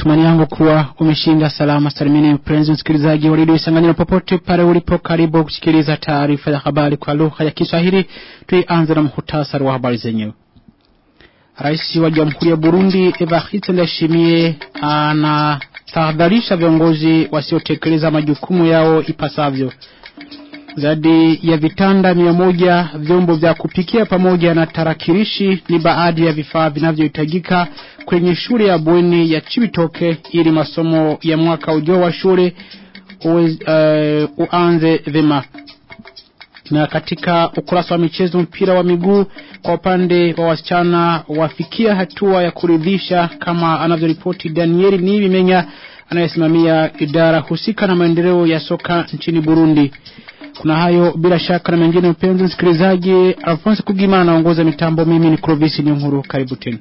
Matumani yangu kuwa umeshinda salama salimini mpenzi msikilizaji wa redio Isanganyiro popote pale ulipo, karibu kusikiliza taarifa ya habari kwa lugha ya Kiswahili. Tuianze na muhtasari wa habari zenyewe. Rais wa Jamhuri ya Burundi Evariste Ndayishimiye anatahadharisha viongozi wasiotekeleza majukumu yao ipasavyo. Zaidi ya vitanda mia moja, vyombo vya kupikia pamoja na tarakilishi ni baadhi ya vifaa vinavyohitajika kwenye shule ya bweni ya Chibitoke ili masomo ya mwaka ujao wa shule uwez, uh, uanze vema. Na katika ukurasa wa michezo, mpira wa miguu kwa upande wa wasichana wafikia hatua ya kuridhisha, kama anavyoripoti Danieli Nibimenya anayesimamia idara husika na maendeleo ya soka nchini Burundi. Kuna hayo bila shaka na mengine, mpenzi msikilizaji. Alphonse Kugima anaongoza mitambo, mimi ni Clovis Nyuhuru. Karibu tena.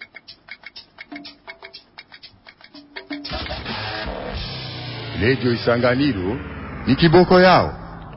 Redio Isanganiro ni kiboko yao.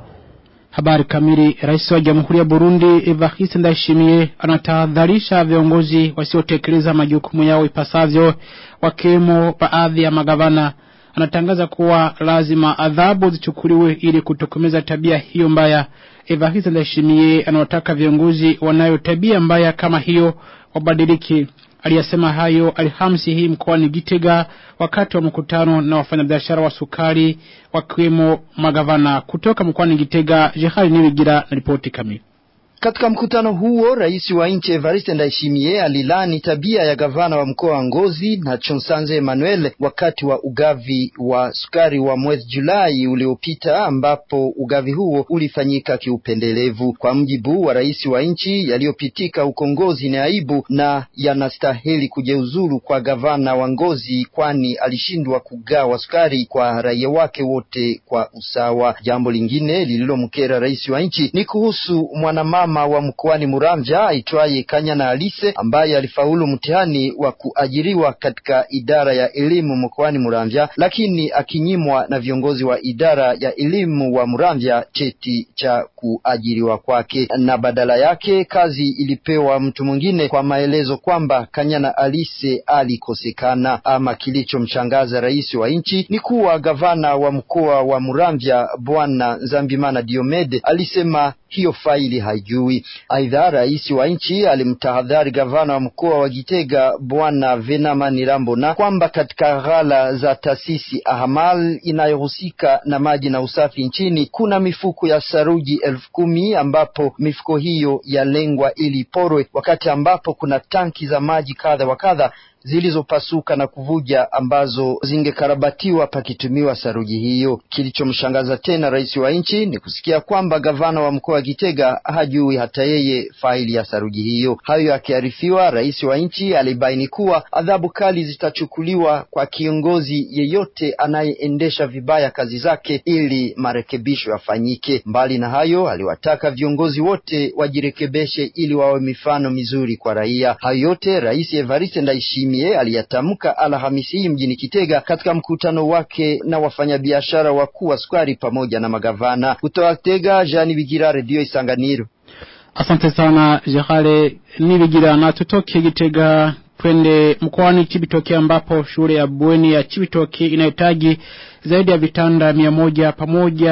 Habari kamili. Rais wa Jamhuri ya Burundi Evariste Ndayishimiye anatahadharisha viongozi wasiotekeleza majukumu yao ipasavyo, wakiwemo baadhi ya magavana. Anatangaza kuwa lazima adhabu zichukuliwe ili kutokomeza tabia hiyo mbaya. Evariste Ndayishimiye anawataka viongozi wanayo tabia mbaya kama hiyo wabadiliki. Aliyasema hayo Alhamisi hii mkoani Gitega wakati wa mkutano na wafanyabiashara wa sukari wakiwemo magavana kutoka mkoani Gitega. Jehali Niwigira na ripoti kamili. Katika mkutano huo rais wa nchi Evariste Ndayishimiye alilani tabia ya gavana wa mkoa wa Ngozi na Chonsanze Emmanuel wakati wa ugavi wa sukari wa mwezi Julai uliopita, ambapo ugavi huo ulifanyika kiupendelevu. Kwa mjibu wa rais wa nchi, yaliyopitika huko Ngozi ni aibu na yanastahili kujeuzuru kwa gavana wa Ngozi, kwani alishindwa kugawa sukari kwa raia wake wote kwa usawa. Jambo lingine lililomkera rais wa nchi ni kuhusu mwanamama wa mkoani Muramvya aitwaye Kanyana Alise ambaye alifaulu mtihani wa kuajiriwa katika idara ya elimu mkoani Muramvya, lakini akinyimwa na viongozi wa idara ya elimu wa Muramvya cheti cha kuajiriwa kwake, na badala yake kazi ilipewa mtu mwingine, kwa maelezo kwamba Kanyana Alise alikosekana. Ama kilichomshangaza rais wa nchi ni kuwa gavana wa mkoa wa Muramvya Bwana Nzambimana Diomede alisema hiyo faili haijui. Aidha, rais wa nchi alimtahadhari gavana wa mkoa wa Gitega bwana Venamani Rambona kwamba katika ghala za taasisi Ahamal inayohusika na maji na usafi nchini kuna mifuko ya saruji elfu kumi ambapo mifuko hiyo yalengwa ili porwe, wakati ambapo kuna tanki za maji kadha wa kadha zilizopasuka na kuvuja ambazo zingekarabatiwa pakitumiwa saruji hiyo. Kilichomshangaza tena rais wa nchi ni kusikia kwamba gavana wa mkoa wa Gitega hajui hata yeye faili ya saruji hiyo. Hayo akiarifiwa, rais wa nchi alibaini kuwa adhabu kali zitachukuliwa kwa kiongozi yeyote anayeendesha vibaya kazi zake ili marekebisho yafanyike. Mbali na hayo, aliwataka viongozi wote wajirekebeshe ili wawe mifano mizuri kwa raia. Hayo yote rais Evariste Ndayishimiye aliyatamka Alhamisi hii mjini Kitega katika mkutano wake na wafanyabiashara wakuu wa sukari pamoja na magavana. Kutoka Kitega, Jean Bigira, Redio Isanganiro. Asante sana Jehale Nibigira, na tutoke Gitega twende mkoani Chibitoke ambapo shule ya bweni ya Chibitoke inahitaji zaidi ya vitanda mia moja pamoja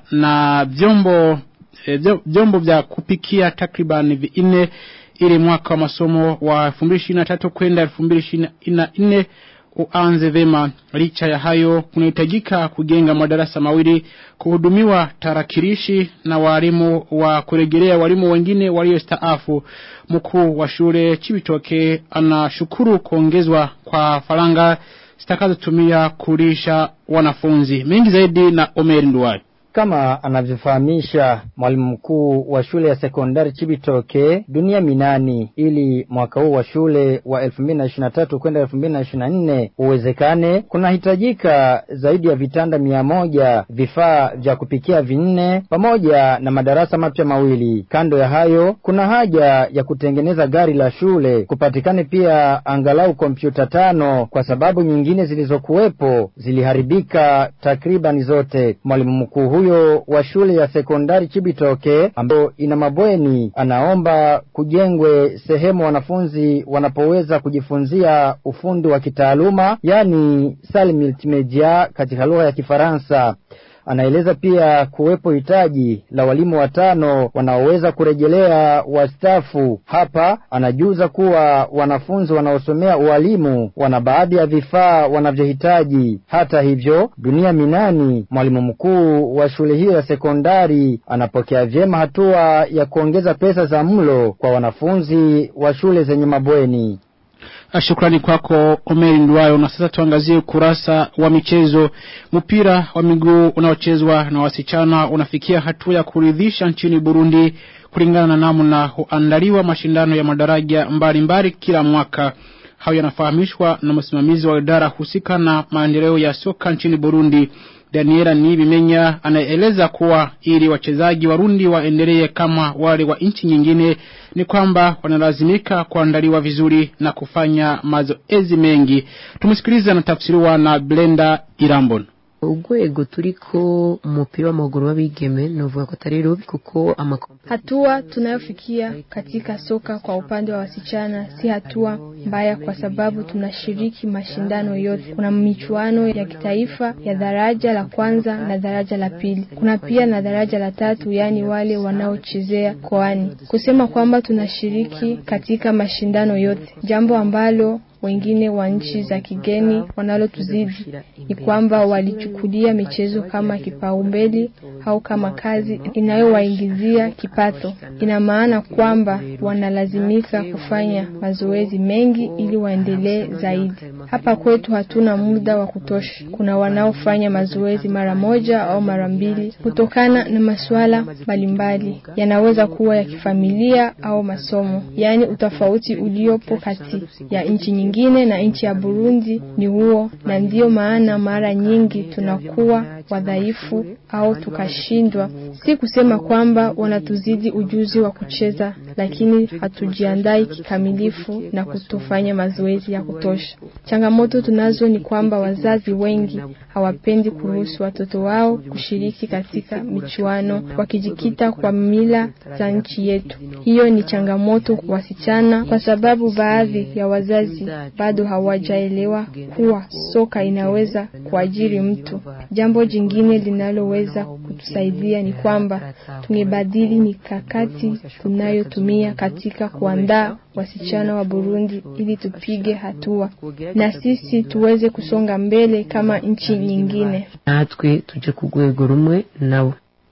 na vyombo eh, vyombo vya kupikia takriban vinne ili mwaka wa masomo wa 2023 kwenda 2024 uanze vema. Licha ya hayo, kunahitajika kujenga madarasa mawili, kuhudumiwa tarakilishi na walimu wa kurejelea walimu wengine waliostaafu. Mkuu wa shule Chibitoke anashukuru kuongezwa kwa faranga zitakazotumia kulisha wanafunzi. Mengi zaidi na Omer Nduwai. Kama anavyofahamisha mwalimu mkuu wa shule ya sekondari Chibitoke Dunia Minani, ili mwaka huu wa shule wa 2023 kwenda 2024 uwezekane, kunahitajika zaidi ya vitanda mia moja, vifaa vya kupikia vinne, pamoja na madarasa mapya mawili. Kando ya hayo, kuna haja ya kutengeneza gari la shule, kupatikane pia angalau kompyuta tano, kwa sababu nyingine zilizokuwepo ziliharibika takribani zote. Mwalimu mkuu huyu huyo wa shule ya sekondari Chibitoke ambayo ina mabweni anaomba kujengwe sehemu wanafunzi wanapoweza kujifunzia ufundi wa kitaaluma yani salle multimedia katika lugha ya Kifaransa. Anaeleza pia kuwepo hitaji la walimu watano wanaoweza kurejelea wastaafu. Hapa anajuza kuwa wanafunzi wanaosomea ualimu wana baadhi ya vifaa wanavyohitaji. Hata hivyo, Dunia Minani, mwalimu mkuu wa shule hiyo ya sekondari, anapokea vyema hatua ya kuongeza pesa za mlo kwa wanafunzi wa shule zenye mabweni. Shukrani kwako Omeri Ndwayo. Na sasa tuangazie ukurasa wa michezo. Mpira wa miguu unaochezwa na wasichana unafikia hatua ya kuridhisha nchini Burundi kulingana na namna huandaliwa mashindano ya madaraja mbalimbali kila mwaka. Hayo yanafahamishwa na msimamizi wa idara husika na maendeleo ya soka nchini Burundi. Daniela Nibimenya anaeleza kuwa ili wachezaji warundi waendelee kama wale wa nchi nyingine ni kwamba wanalazimika kuandaliwa vizuri na kufanya mazoezi mengi. Tumsikilize anatafsiriwa na Blenda Irambon. urwego turiko umupira w'amaguru w'abigeme novuga ko atari rubi kuko amakompe Hatua tunayofikia katika soka kwa upande wa wasichana si hatua mbaya, kwa sababu tunashiriki mashindano yote. Kuna michuano ya kitaifa ya daraja la kwanza na daraja la pili, kuna pia na daraja la tatu, yaani wale wanaochezea koani. Kusema kwamba tunashiriki katika mashindano yote, jambo ambalo wengine wa nchi za kigeni wanalotuzidi ni kwamba walichukulia michezo kama kipaumbele au kama kazi inayowaingizia kipato. Ina maana kwamba wanalazimika kufanya mazoezi mengi ili waendelee zaidi. Hapa kwetu hatuna muda wa kutosha. Kuna wanaofanya mazoezi mara moja au mara mbili kutokana na masuala mbalimbali, yanaweza kuwa ya kifamilia au masomo. Yaani utofauti uliopo kati ya nchi nyingine na nchi ya Burundi ni huo, na ndiyo maana mara nyingi tunakuwa wadhaifu au tukashindwa. Si kusema kwamba wanatuzidi ujuzi wa kucheza, lakini hatujiandai kikamilifu na kutofanya mazoezi ya kutosha. Changamoto tunazo ni kwamba wazazi wengi hawapendi kuruhusu watoto wao kushiriki katika michuano, wakijikita kwa mila za nchi yetu. Hiyo ni changamoto kwa wasichana, kwa sababu baadhi ya wazazi bado hawajaelewa kuwa soka inaweza kuajiri mtu. Jambo jingine linaloweza kutusaidia ni kwamba tungebadili mikakati tunayotumia katika kuandaa wasichana wa Burundi ili tupige hatua na sisi tuweze kusonga mbele kama nchi nyingine. natwe tuje ku rwego rumwe nabo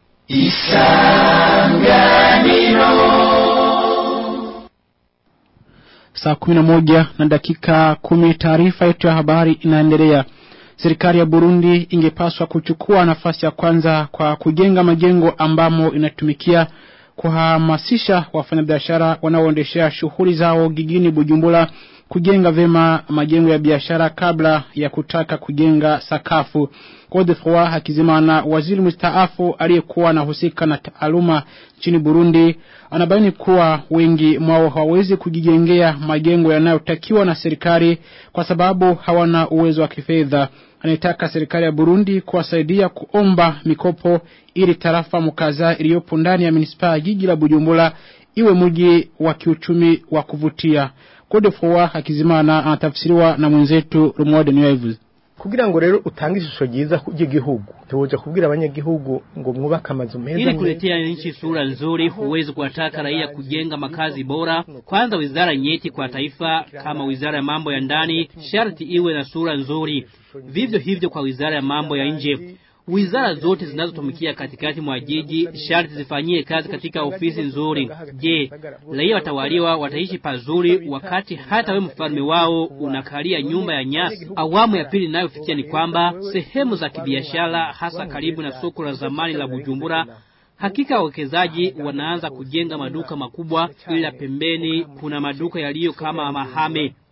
Saa kumi na moja na dakika kumi taarifa yetu ya habari inaendelea. Serikali ya Burundi ingepaswa kuchukua nafasi ya kwanza kwa kujenga majengo ambamo inatumikia kuhamasisha wafanyabiashara wanaoendeshea shughuli zao gigini Bujumbura kujenga vema majengo ya biashara kabla ya kutaka kujenga sakafu. Godefroy Hakizimana, waziri mstaafu aliyekuwa anahusika na taaluma nchini Burundi, anabaini kuwa wengi mwao hawawezi kujijengea majengo yanayotakiwa na serikali kwa sababu hawana uwezo wa kifedha. Anaitaka serikali ya Burundi kuwasaidia kuomba mikopo ili tarafa mkaza iliyopo ndani ya manispaa ya jiji la Bujumbura iwe mji wa kiuchumi wa kuvutia. Godefroy Hakizimana anatafsiriwa na mwenzetu Rumwade Niyavuze. kugira ngo rero utange ishusho ryiza ry'igihugu ntiwoja kubwira abanyagihugu ngo mwubake amazu meza Ili kuletea nchi sura nzuri, huwezi kuwataka raia kujenga makazi bora. Kwanza, wizara nyeti kwa taifa kama wizara ya mambo ya ndani sharti iwe na sura nzuri. Vivyo hivyo kwa wizara ya mambo ya nje. Wizara zote zinazotumikia katikati mwa jiji sharti zifanyie kazi katika ofisi nzuri. Je, raia watawaliwa wataishi pazuri wakati hata we mfalme wao unakalia nyumba ya nyasi? Awamu ya pili inayofikia ni kwamba sehemu za kibiashara hasa karibu na soko la zamani la Bujumbura Hakika wawekezaji wanaanza kujenga maduka makubwa, ila pembeni kuna maduka yaliyo kama mahame.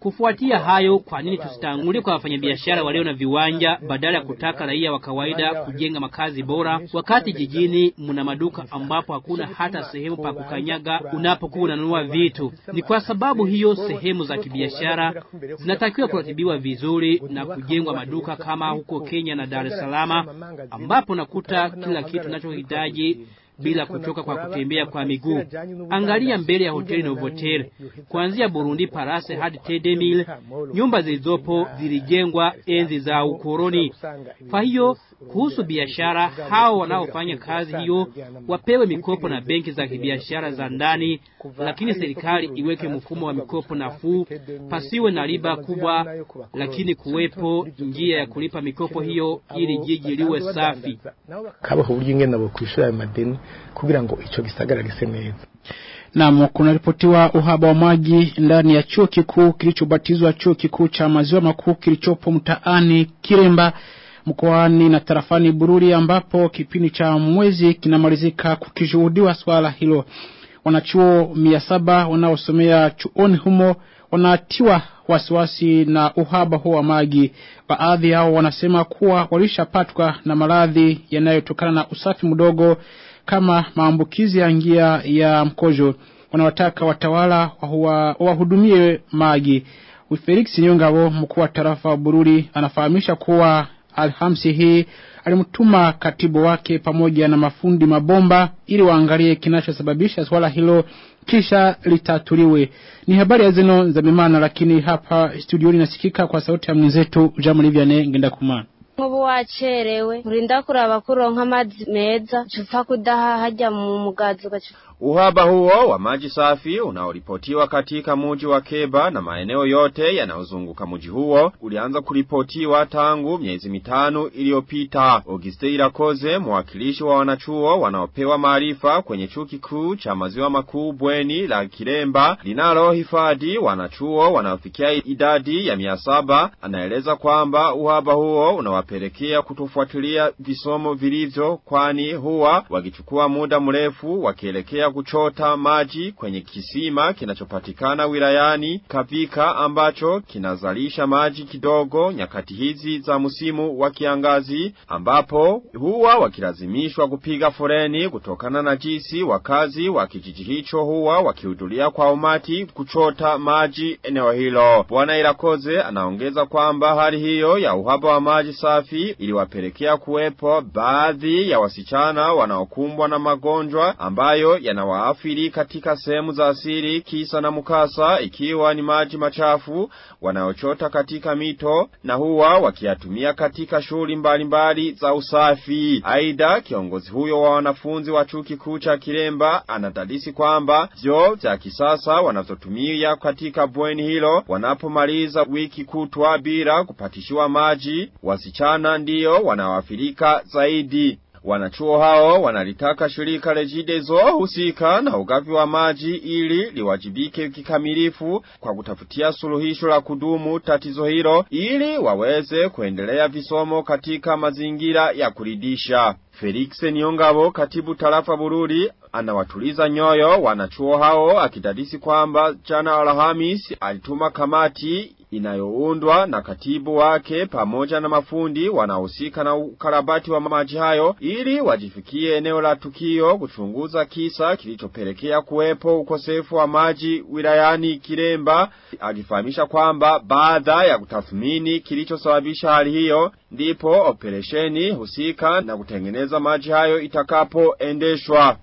Kufuatia hayo, kwa nini tusitangulie kwa wafanyabiashara walio na viwanja badala ya kutaka raia wa kawaida kujenga makazi bora, wakati jijini mna maduka ambapo hakuna hata sehemu pa kukanyaga unapokuwa unanunua vitu. Ni kwa sababu hiyo sehemu za kibiashara zinatakiwa kuratibiwa vizuri na kujengwa maduka kama huko Kenya na Dar es Salaam, ambapo nakuta kila kitu unachohitaji bila kuchoka kwa kutembea kwa miguu. Angalia mbele ya hoteli Novotel, kuanzia Burundi Parase hadi Tedemil, nyumba zilizopo zilijengwa enzi za ukoloni. Kwa hiyo kuhusu biashara, hao wanaofanya kazi hiyo wapewe mikopo na benki za kibiashara za ndani, lakini serikali iweke mfumo wa mikopo nafuu, pasiwe na riba kubwa, lakini kuwepo njia ya kulipa mikopo hiyo ili jiji liwe safi. kabaho uburyo ingene nabo kwishura ayo madeni kugira ngo ico gisagara gise neza Naam, kunaripotiwa uhaba wa maji ndani ya chuo kikuu kilichobatizwa chuo kikuu cha maziwa makuu kilichopo mtaani Kiremba mkoani na tarafani Bururi ambapo kipindi cha mwezi kinamalizika kukishuhudiwa swala hilo. Wanachuo mia saba wanaosomea chuoni humo wanatiwa wasiwasi na uhaba huo wa maji. Baadhi yao wanasema kuwa walishapatwa na maradhi yanayotokana na usafi mdogo kama maambukizi ya njia ya mkojo. Wanawataka watawala wahuwa- wahudumie maji. Felix Nyongabo mkuu wa tarafa wa Bururi anafahamisha kuwa Alhamisi hii alimtuma katibu wake pamoja na mafundi mabomba ili waangalie kinachosababisha swala hilo kisha litatuliwe. Ni habari ya zeno za mimana, lakini hapa studioni nasikika kwa sauti ya mwenzetu Jamu Liviane ngenda kumana. nk'ubu wacerewe urinda kuraba ko uronka amazi meza upfa kudaha hajya mu mugazi ugaca Uhaba huo wa maji safi unaoripotiwa katika muji wa Keba na maeneo yote yanayozunguka muji huo ulianza kuripotiwa tangu miezi mitano iliyopita. Auguste Irakoze, mwakilishi wa wanachuo wanaopewa maarifa kwenye chuo kikuu cha maziwa makuu bweni la Kiremba linalohifadhi wanachuo wanaofikia idadi ya mia saba, anaeleza kwamba uhaba huo unawapelekea kutofuatilia visomo vilivyo, kwani huwa wakichukua muda mrefu wakielekea kuchota maji kwenye kisima kinachopatikana wilayani Kavika ambacho kinazalisha maji kidogo nyakati hizi za msimu wa kiangazi ambapo huwa wakilazimishwa kupiga foreni kutokana na jinsi wakazi wa kijiji hicho huwa wakihudhuria kwa umati kuchota maji eneo hilo. Bwana Irakoze anaongeza kwamba hali hiyo ya uhaba wa maji safi iliwapelekea kuwepo baadhi ya wasichana wanaokumbwa na magonjwa ambayo yanawaathiri katika sehemu za asili kisa na mukasa ikiwa ni maji machafu wanayochota katika mito na huwa wakiyatumia katika shughuli mbalimbali za usafi. Aidha, kiongozi huyo wa wanafunzi wa chuo kikuu cha Kiremba anadadisi kwamba vyoo vya kisasa wanavyotumia katika bweni hilo wanapomaliza wiki kutwa bila kupatishiwa maji, wasichana ndiyo wanaoathirika zaidi. Wanachuo hao wanalitaka shirika Regideso husika na ugavi wa maji ili liwajibike kikamilifu kwa kutafutia suluhisho la kudumu tatizo hilo ili waweze kuendelea visomo katika mazingira ya kuridisha. Felix Niongabo katibu tarafa Bururi anawatuliza nyoyo wanachuo hao akidadisi kwamba jana Alhamis alituma kamati inayoundwa na katibu wake pamoja na mafundi wanaohusika na ukarabati wa maji hayo ili wajifikie eneo la tukio kuchunguza kisa kilichopelekea kuwepo ukosefu wa maji wilayani Kiremba akifahamisha kwamba baada ya kutathmini kilichosababisha hali hiyo ndipo operesheni husika na kutengeneza maji hayo itakapoendeshwa.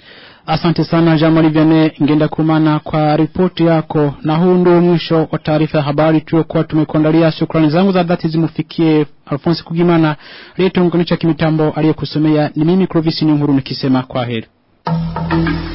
Asante sana Jamali Vyane ngenda kumana kwa ripoti yako na huu ndio mwisho wa taarifa ya habari tuliokuwa tumekuandalia shukrani zangu za dhati zimufikie Alphonse Kugimana aliyetuunganisha kimitambo aliyekusomea ni mimi Clovis Nyunguru nikisema kwa heri